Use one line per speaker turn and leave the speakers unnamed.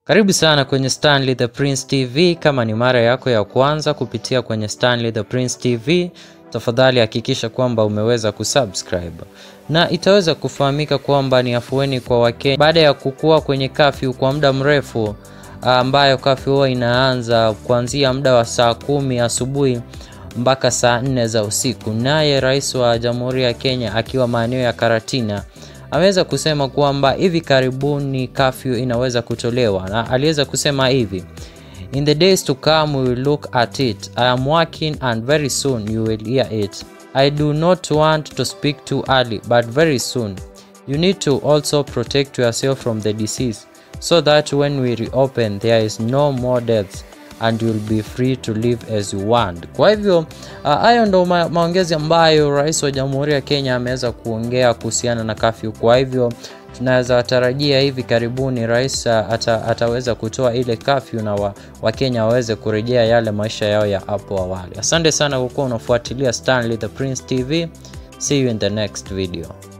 Karibu sana kwenye Stanley the Prince TV. Kama ni mara yako ya kwanza kupitia kwenye Stanley the Prince TV, tafadhali hakikisha kwamba umeweza kusubscribe na itaweza kufahamika kwamba ni afueni kwa Wakenya baada ya kukua kwenye kafyu kwa muda mrefu, ambayo kafyu huwa inaanza kuanzia muda wa saa kumi asubuhi mpaka saa nne za usiku. Naye rais wa Jamhuri ya Kenya akiwa maeneo ya Karatina ameweza kusema kwamba hivi karibuni kafyu inaweza kutolewa, na aliweza kusema hivi In the days to come we will look at it. I am working and very soon you will hear it. I do not want to speak too early but very soon. You need to also protect yourself from the disease so that when we reopen there is no more deaths and you'll be free to live as you want. Kwa hivyo hayo uh, ndo ma maongezi ambayo rais wa Jamhuri ya Kenya ameweza kuongea kuhusiana na kafyu. Kwa hivyo tunaweza tarajia hivi karibuni rais uh, ata, ataweza kutoa ile kafyu na Wakenya wa waweze kurejea yale maisha yao ya hapo awali. Asante sana kwa kuwa unafuatilia Stanley the Prince TV. See you in the next video.